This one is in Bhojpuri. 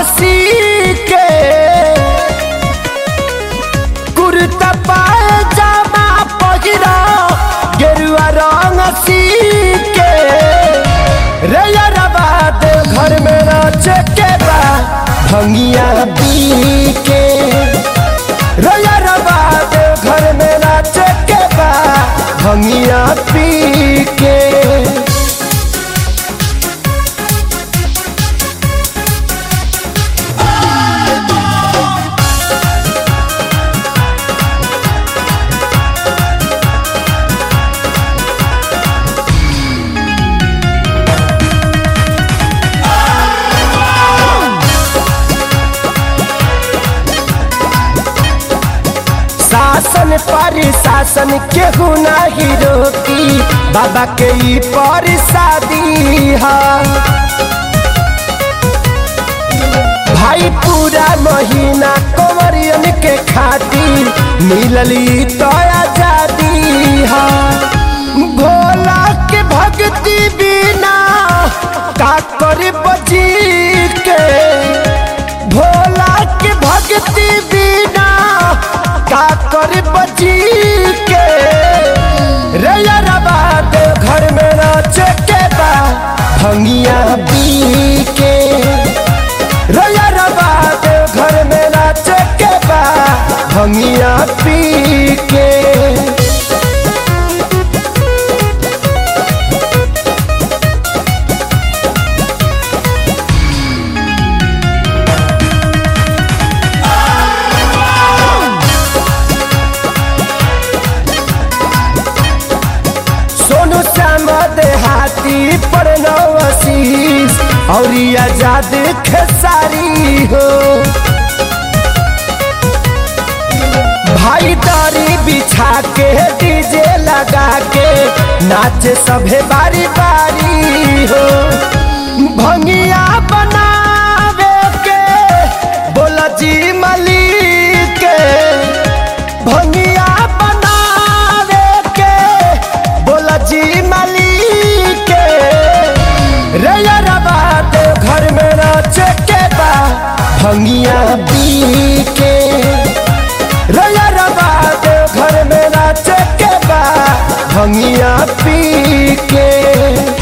सी के कुर्ता पायजामा पहिरा गेरुआ रंग सी के रे यारबा दे घर में नाचे के बा भंगिया पी के रे यारबा दे घर में नाचे के बा भंगिया पी के शासन पर शासन केहू नहीं रोकी बाबा के ई पर शादी है भाई पूरा महीना कंवरियन के खातिर मिलली तो आजादी है भोला के भक्ति बिना का करे बजी के भोला के भक्ति बिना का करे बजी के रे यारबा दे घर में नाचे के बा भंगिया पी के रे यारबा दे घर में नाचे के बा भंगिया पी के सोनू श्याम देहाती पर नवशीष और आजाद खेसारी हो भाई दारी बिछा के डीजे लगा के नाचे सभे बारी बारी हो भंगिया बनावे के बोला जी मलिक के भंगिया बनावे के बोला जी मालिक के रे यारबा दे घर में नाचे के बा भंगिया पी के रे यारबा दे घर में नाचे के बा भंगिया पी के